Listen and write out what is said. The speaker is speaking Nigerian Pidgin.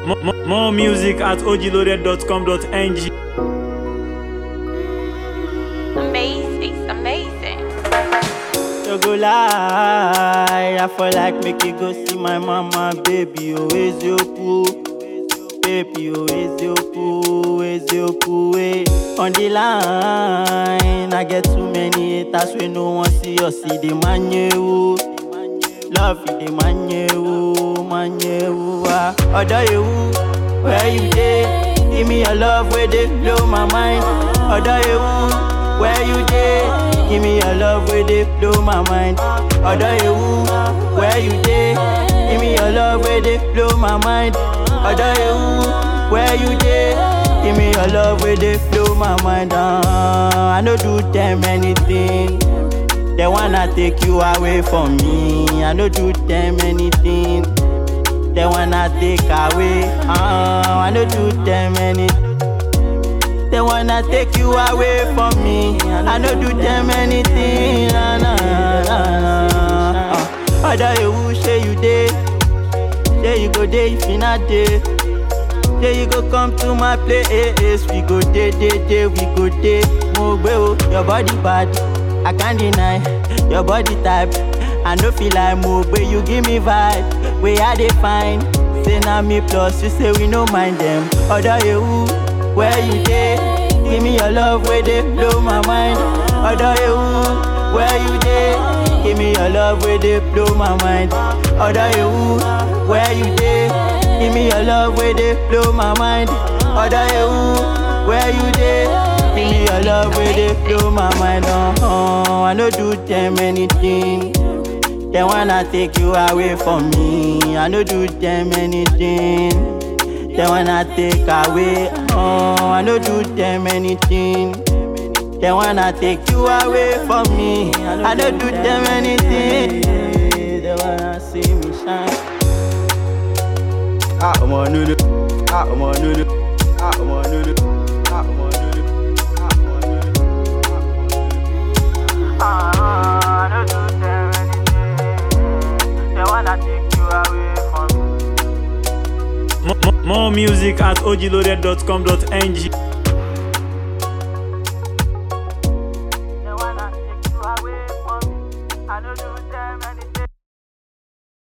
More, more, more music at ogloaded.com.ng. Amazing, amazing. You go lie, I feel like make you go see my mama, baby, oh, is your cool. Baby, oh, is your cool, is your cool, eh. On the line, I get too many haters, we no one see us, see the man you. Love you, the man you, man you, ah. Other you, where you dey? Give me your love, where they blow my mind. Other you, where you dey? Give me your love, where they blow my mind. Other you, where you dey? Give me your love, where they blow my mind. Other you, where you dey? Give me your love, where they blow my mind. Ah, I no do them anything. They wanna take you away from me. I no do them anything. They wanna take away. Ah, I no do them anything. They wanna take you away from me. I no do them anything. Nah, nah, nah, nah. Uh, Other you who say you dey, say you go dey if you not dey. Say you go come to my place, we go dey dey dey, we go dey. Mo gbe o, your body bad, I can't deny. Your body type, I no feel like mo gbe, you give me vibe. Where I dey find, say na me plus, you say we no mind them. Other you who, where you dey? Give me your love, where they blow my mind. Other you who, where you dey? Give me your love, where they blow my mind. Other you who, where you dey? Give me your love, where they blow my mind. Other you who, where you dey? Give me your love, where they blow my mind. Uh-huh. I no do them anything. They wanna take you away from me. I no do them anything. They wanna take away. Oh, I no do them anything. They wanna take you away from me. I no do them anything. They wanna see me shine. Ah, I'm on nudu. Ah, I'm on nudu. Ah, I'm on nudu. Ah, I'm on nudu. Ah, I'm on nudu. Ah, I no do them anything. They wanna take you away from me. More, more, more music at ogloaded.com.ng.